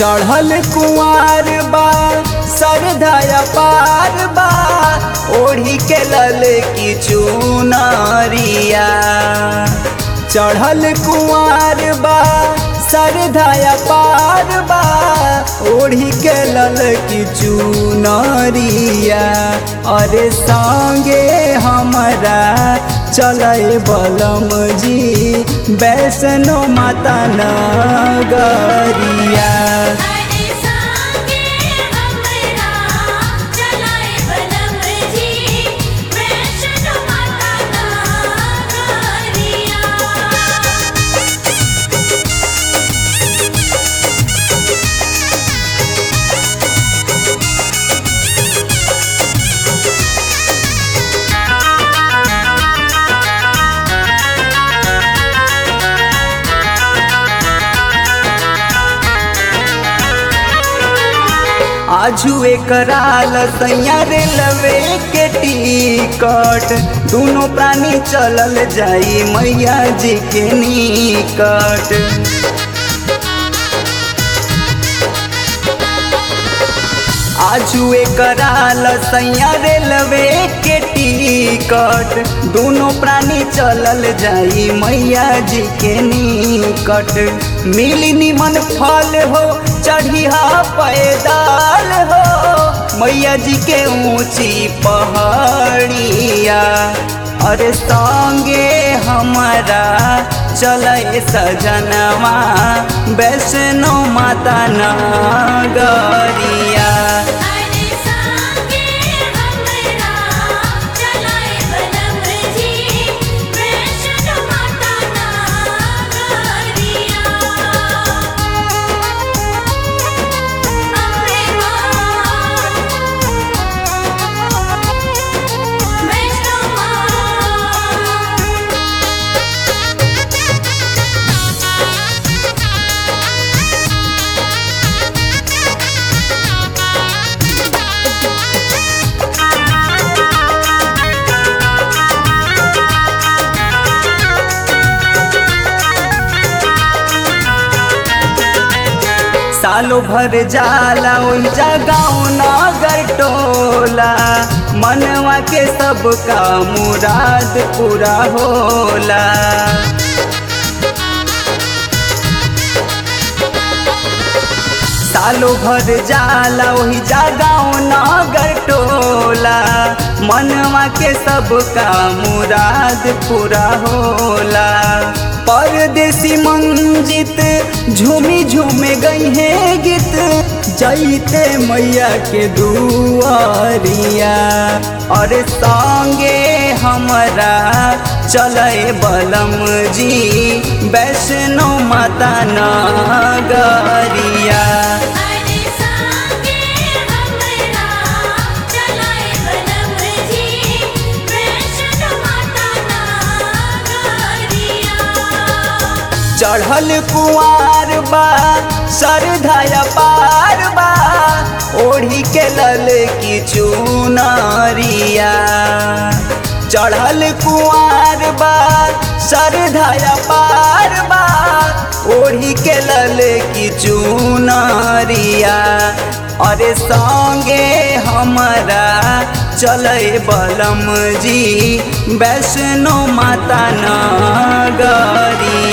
चढ़ल कुआर बा सरधाया पार बा ओढ़ी के लल की चुनरिया चढ़ल कुआर बा सरधाया पार बा ओढ़ी के लल की चुनरिया अरे संगे हमारा चले बलम जी वैष्णो माता नगरिया अरे संगे हमरा चलाए बलम जी वैष्णो माता नगरिया आजू कराल सैया रेलवे के टिकट दोनों प्राणी चलल जाई मैया जी के निकट आजू कराल सैया रेलवे के टिकट दोनों प्राणी चलल जाई मैया जी के निकट मिली निमन फल हो चढ़िया पैदाल हो मैया जी के ऊंची पहाड़िया अरे संगे हमारा चले सजनवा वैष्णो माता नगरिया अरे संगे हमरा चलाए बलम जी वैष्णो माता नगरिया अम्बे मां वैष्णो मां सालो भर जाला ओइजा गाँव नगर टोला मनवा के सबका मुराद पूरा होला सालो भर जाला ओही गाँव नगर टोला मनवा के सबका मुराद पूरा होला परदेसी मंजित झूमी झूमे गई है गीत जैते मैया के दुआरिया और संगे हमरा चले बलम जी वैष्णो माता नगरिया अरे संगे हमरा चलाए बलम जी वैष्णो माता नगरिया चढ़ल कुआर बा सरधाया पार बा ओढ़ी के लल की चुनरिया चढ़ल कुआर बा सरधाया पार बा ओढ़ी के लल की चुनरिया अरे संगे हमारा चले बलम जी वैष्णो माता नगरिया